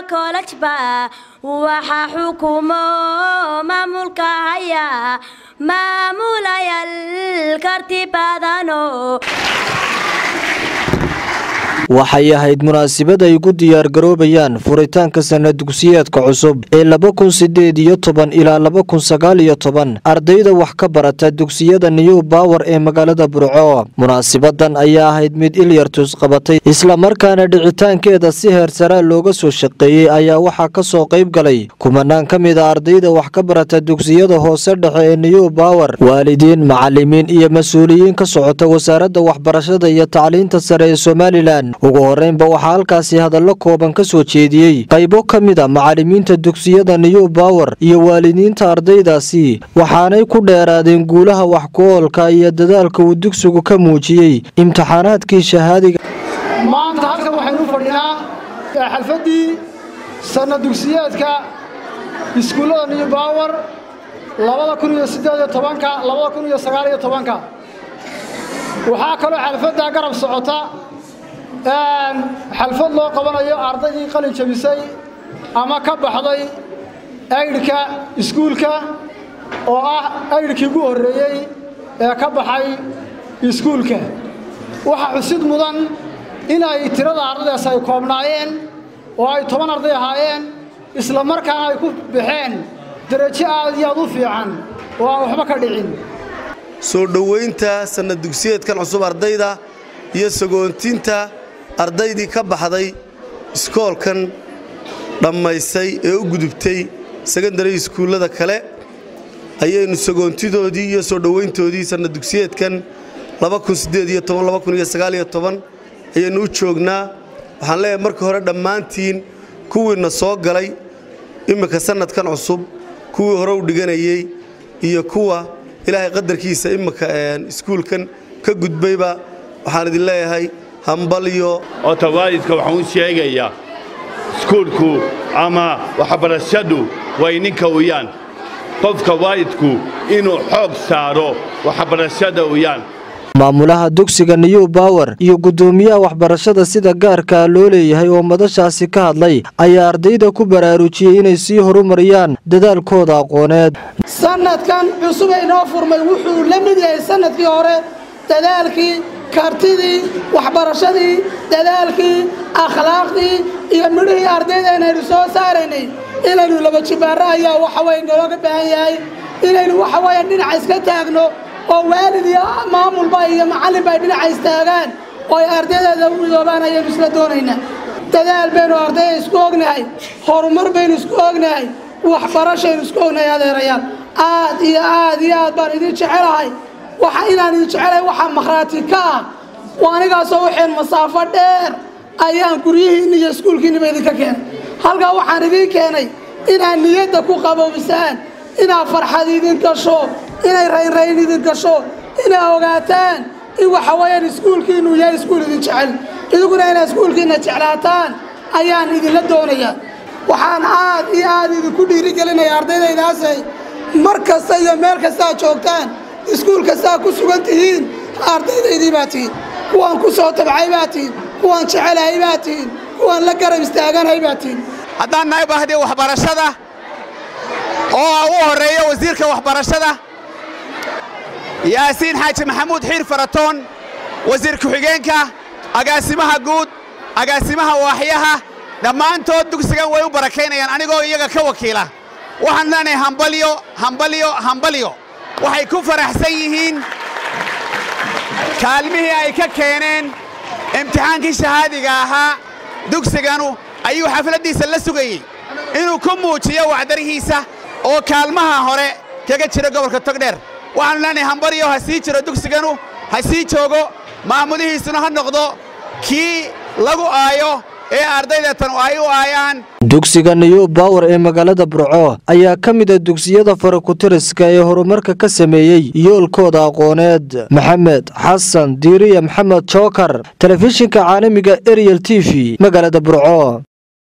kolajba waxa xukumo maamulka haya maamulayaal karti badano waxay ahayd munaasabad ay ugu diyaargaroobayaan furitaanka sana dugsiyeedka cusub ee laba kun sideed iyo toban ilaa laba kun sagaal iyo toban ardayda wax ka barata dugsiyada new bower ee magaalada burco munaasabadan ayaa ahayd mid ilyartus qabatay islamarkaana dhicitaankeeda si heersaraa looga soo shaqeeyey ayaa waxaa ka soo qayb galay kumanaan ka mid a ardayda wax ka barata dugsiyada hoose dhexe ee new bower waalidiin macalimiin iyo mas-uuliyiin ka socota wasaaradda waxbarashada iyo tacliinta sare ee somalilan ugu horeynba waxaa halkaasi hadallo kooban ka soo jeediyey qaybo ka mid a macalimiinta dugsiyada new bower iyo waalidiinta ardaydaasi waxaanay ku dheeraadeen guulaha wax ku-oolka iyo dadaalka uu dugsigu ka muujiyey imtixaanaadkii shahaadiga maanta halkan waxaynu fadhinaa xalfaddii sanna dugsiyeedka iskuullada new bower labada kun iyo siddeed iyo tobanka labada kun iyo sagaal iyo tobanka waxaa kaloo xalfaddaa garab socota xalfad loo qabanayo ardaydii qalin jabisay ama ka baxday aydhka iskuulka oo ah aydhkii ugu horreeyey ee ka baxay iskuulka waxaa xusid mudan in ay tirada ardaydaas ay koobnaayeen oo ay toban arday ahaayeen isla markaana ay ku baxeen derajo aad iyo aad u fiican oo aan waxba ka dhicin soo dhowaynta sanad dugsiyeedkan cusub ardayda iyo sagoontinta ardaydii ka baxday iskoolkan dhammaysay ee u gudubtay sekandari iskuullada kale ayaynu sagoontidoodii iyo soo dhowayntoodii sanad dugsiyeedkan ayaynu u joognaa waxaan leeyahay marka hore dhammaantiin kuwiinna soo galay imminka sannadkan cusub kuwii hore u dhiganayey iyo kuwa ilaahay qadarkiisa imminka iskuulkan ka gudbayba waxaan idin leeyahay hambalyo ota waalidka waxaan u sheegayaa iskuulku ama waxbarashadu way ninka uyaan qofka waalidku inuu xoog saaro waxbarashada uyaan maamulaha dugsiga new bower iyo guddoomiyaha waxbarashada sida gaarkaa loo leeyahay oo madashaasi ka hadlay ayaa ardayda ku baraarujiyey inay sii horumariyaan dadaalkooda aqooneed sannadkan cusub ee inoo furmay wuxuu la mid yahay sannadkii hore dadaalkii kartidii waxbarashadii dadaalkii akhlaaqdii iyo midhihii ardaydeena aynu soo saaraynay inaynu laba jibaarro ayaa waxaweye nalooga baahan yahay inaynu waxaweeye dhinaca iska taagno oo waalid iyo maamulba iyo macallinba ay dhinaca istaagaan oo ay ardaydeeda u midoobaan ayaynu isla doonaynaa dadaal baynu ardayda isku ognahay horumar baynu isku ognahay waxbarashaynu isku ognahay adeerayaal aad iyo aad iyo aad baan idin jecelahay waxa inaan idin jecelahay waxaa makhraati ka ah waa anigaasoo waxeen masaafo dheer ayaan guryihiinni iyo iskuulkiinniba idinka keenay halkaa waxaan idiin keenay inaad niyadda ku qaboobisaan inaad farxad idin gasho inay raynrayn idin gasho inaa ogaataan in waxa weeyaan iskuulkiinnu yahay iskuul idin jecel idinkuna inaad iskuulkiinna jeclaataan ayaan idinla doonayaa waxaan aad iyo aad idinku dhiirigelinaya ardaydaydaasay mar kasta iyo meel kastaad joogtaan iskuul kastaa ku sugan tihiin ardaydaydii baa tihiin kuwaan ku soo tabcay baa tihiin kuwaan jecelahay baa tihiin kuwaan la garab istaaganahay baa tihiin haddaan nahay bahdii waxbarashada oo ugu horreeya wasiirka waxbarashada yaasiin xaaji maxamuud xiir faratoon wasiir ku-xigeenka agaasimaha guud agaasimaha waaxyaha dhammaantood dugsigan way u barakaynayaan anigoo iyaga ka wakiila waxaan leenahay hambalyo hambalyo hambalyo waxay ku faraxsan yihiin kaalmihii ay ka keeneen imtixaankii shahaadiga ahaa dugsiganu ayuu xafladdiisa la sugayey inuu ku muujiyo wacdarihiisa oo kaalmaha hore kaga jira gobolka togdheer waxaanu leenahay hambaryo ha sii jiro dugsiganu ha sii joogo maamulihiisuna ha noqdo kii lagu aayo ee ardaydatan ay u aayaan dugsiga new bower ee magaalada burco ayaa ka mid a dugsiyada farakutiriska ee horumarka ka sameeyey yoolkooda aqooneed maxamed xasan diiriya maxamed jookar telefishinka caalamiga ariel t v magaalada burco